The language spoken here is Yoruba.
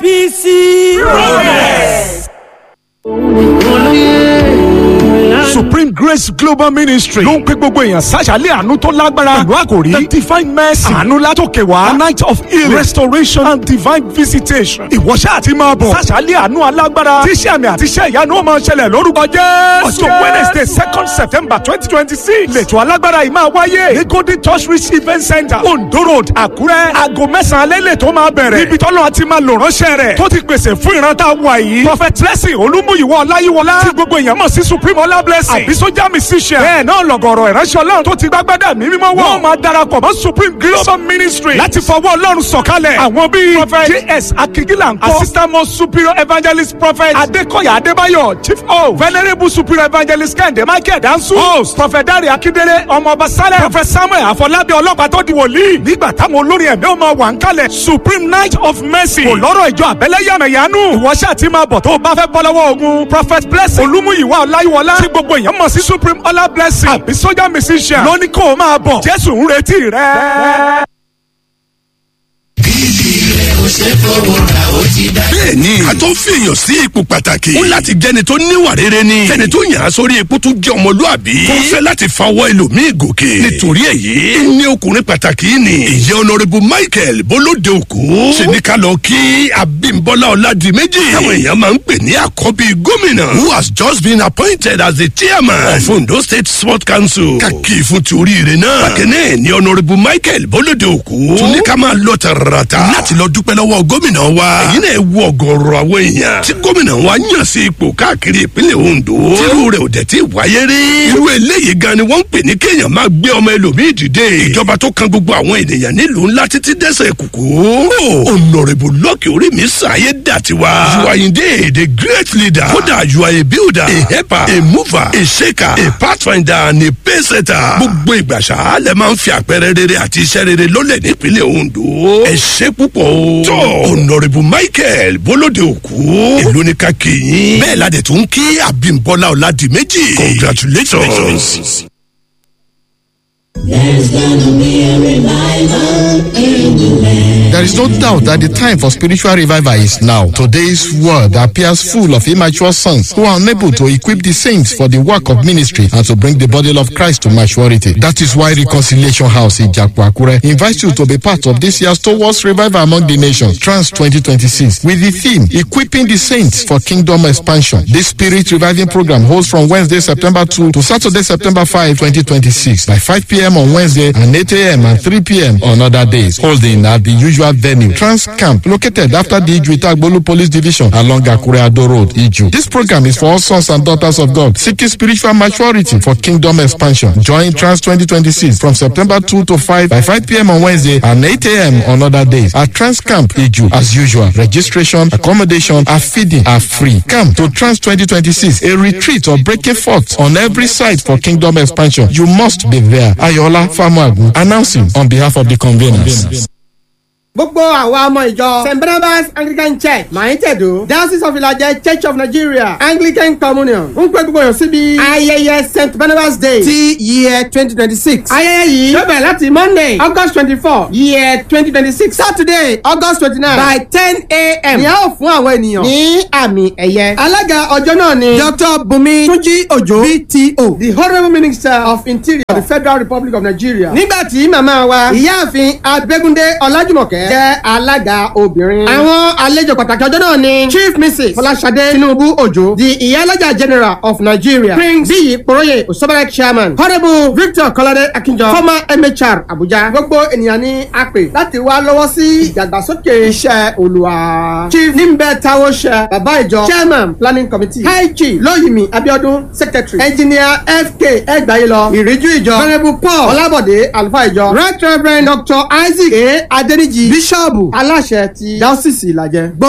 apc. progress. supreme grace global ministry ló ń pè gbogbo èèyàn sàṣàlẹ̀ àánú tó lágbára pẹ̀lú àkòrí the divine mercy àánú látòkè wá a night of healing restoration and divine visitation ìwọ́ṣẹ́ àti máa bọ̀ sàṣàlẹ̀ àánú alágbára tíṣẹ́ àmì àti iṣẹ́ ìyanu ó máa ṣẹlẹ̀ lórúkọ jẹ́ ọjọ́ wednesday second september twenty twenty six lẹ́tọ̀ alágbára yìí máa wáyé ní golden touch reach event center ondo road àkúrẹ́ aago mẹ́sàn-án alẹ́ lẹ́tọ̀ máa bẹ̀rẹ̀ níbi tọ́lọ́ àti máa lò ránṣẹ́ rẹ̀ tó ti pèsè fún ìran tá a wà yìí prophet blessing olúmúyìwọ́ ọláyíwọlá tí gbogbo èèyàn mọ̀ sí supreme ọlá blessing àbí sójà musician bẹ́ẹ̀ náà lọ̀gọ̀rọ̀ ìránṣẹ́ ọlọ́run tó ti gbàgbádà mí mímọ́ wọ̀ wọ́n máa darapọ̀ mọ́ supreme global ministry láti fọwọ́ ọlọ́run sọ̀kalẹ̀ àwọn bíi prophet js akigila nkọ assistant most superior evangelist prophet adekoya adébáyọ̀ chief o venerable superior evangelist kẹ́hìndé michael dansu host prophet dare akindele ọmọọba saleh prophet samuel afọlábí ọlọ́pàá tó di wòlíì nígbà táwọn olórin ẹ̀mí ó máa wà ń kalẹ̀ supreme night of mercy kò lọ́rọ̀ ìjọ àbẹ́lẹ́yàmẹ̀yánú ìwọ́ṣẹ́ àti máa bọ̀ tó o bá fẹ́ bọ́ lọ́wọ́ ogun prophet blessing olúmúyìwá ọláyíwọlá tí gbogbo èèyàn mọ̀ sí supreme ọlá blessing àbí sójà musician lóní kó o máa bọ̀ jésù ń retí rẹ. bẹ́ẹ̀ni a tó fìyàn sí ipò pàtàkì ó láti jẹni tó níwà rere ni jẹni tó yàn án sórí ipò tó jẹ ọmọlúàbí tó fẹ́ láti fawọ́ ẹlòmíì gòkè nítorí èyí ní ọkùnrin pàtàkì ni ìyẹn ọ̀nàrẹ́bù michael bolóde òkú ṣe ní ká lọ kí abímbọ́lá ọ̀làdìmẹ́jì táwọn èèyàn máa ń pè ní àkọ́bí gómìnà who has just been appointed as the chairman of ondo state sport council kàkì fún ti oríire náà bákẹ́nẹ́ ni ọ̀nàrẹ́bù michael bolóde òkú tún ní ká máa lọ tààràtà láti lọ dúpẹ́ lọ́wọ́ gómìnà wa èyí náà wo ọ̀gọ̀ọ̀rọ̀ àwọn èèyàn tí gómìnà wa yàn sí ipò káàkiri ìpínlẹ̀ ondo tírú rẹ̀ ò dẹ̀ tí wáyé rí irú eléyìí gan ni wọ́n ń pè ní kéèyàn máa gbé ọmọ ẹlòmíì dìde ìjọba tó kan gbogbo àwọn ènìyàn nílùú ńlá títí dẹ́sẹ̀ kùkú ọ̀nàrẹ́bù lọ́ọ̀kì orí mi sàyé dà tiwa you are indeed a great leader kódà you are a builder a helper a mover a shaker a pathfinder and a paysetter gbogbo ìgbà ṣá lẹ máa ń fi àpẹẹrẹ rere àti iṣẹ́ rere lólẹ̀ nípínlẹ̀ ondo ẹ ṣe púpọ̀ o tó ọ̀nàrẹ́bù michael bólóde òkú èló ní ká kéyìn bẹ́ẹ̀ ládẹ̀ tó ń kí abímbọ́lá ọ̀làdìmẹ́jì congratulations. There's gonna be a revival in the land. There is no doubt that the time for spiritual revival is now. Today's world appears full of immature sons who are unable to equip the saints for the work of ministry and to bring the body of Christ to maturity. That is why Reconciliation House in Jakwaakure invites you to be part of this year's Towards Revival Among the Nations, Trans 2026, with the theme Equipping the Saints for Kingdom Expansion. This spirit reviving program holds from Wednesday, September 2 to Saturday, September 5, 2026, by 5 p.m. on Wednesday and 8 a.m. and 3 p.m. on other days, holding at the usual venue, Trans Camp, located after the Iju Police Division along Akure Ado Road, Iju. This program is for all sons and daughters of God seeking spiritual maturity for kingdom expansion. Join Trans 2026 from September 2 to 5 by 5 p.m. on Wednesday and 8 a.m. on other days at Trans Camp, Iju. As usual, registration, accommodation, and feeding are free. Come to Trans 2026, a retreat or breaking forth on every side for kingdom expansion. You must be there. Ayola Famuagu announcing on behalf of the conveners. gbogbo àwa ọmọ ìjọ st barnabas anglican church maitẹdo diocese of ilajẹ church of nigeria anglican communion ń pè gbogbo yàn síbi ayẹyẹ st barnabas day ti year twenty twenty six ayẹyẹ yìí yóò bẹ̀rẹ̀ láti monday august twenty four year twenty twenty six saturday august twenty nine by ten a.m. ìyá ò fún àwọn ènìyàn ní àmì ẹ̀yẹ alága ọjọ́ náà ni dr bumi túnjí òjò bto the honourable minister of interior of the federal republic of nigeria nígbà tí màmá wa ìyáàfin abẹ́gúndé ọlájúmọ̀kẹ́ jẹ́ alága obìnrin. àwọn àlejò pàtàkì ọjọ́ náà ni chief mrs fọláṣadé tinubu òjò the ìyálọ́jà general of nigeria prince bíyì poroye osobere chairman honourable victor kọ́ládé akínjọ former mhr abuja. gbogbo ènìyàn ni a pè láti wá lọ́wọ́ sí ìdàgbàsókè iṣẹ́ olùwà. chief nímbẹ̀ táwọn ṣe bàbá ìjọ chairman planning committee high chief lóyìnmí abiodun secretary engineer fk ẹgbàáyélọ ìríjú ìjọ honourable paul ọlábọ̀dé àlùfáà ìjọ right reverend dr isaac a adẹnijì bíṣọ́ọ̀bù aláṣẹ ti dáọ́sìsì ìlàjẹ.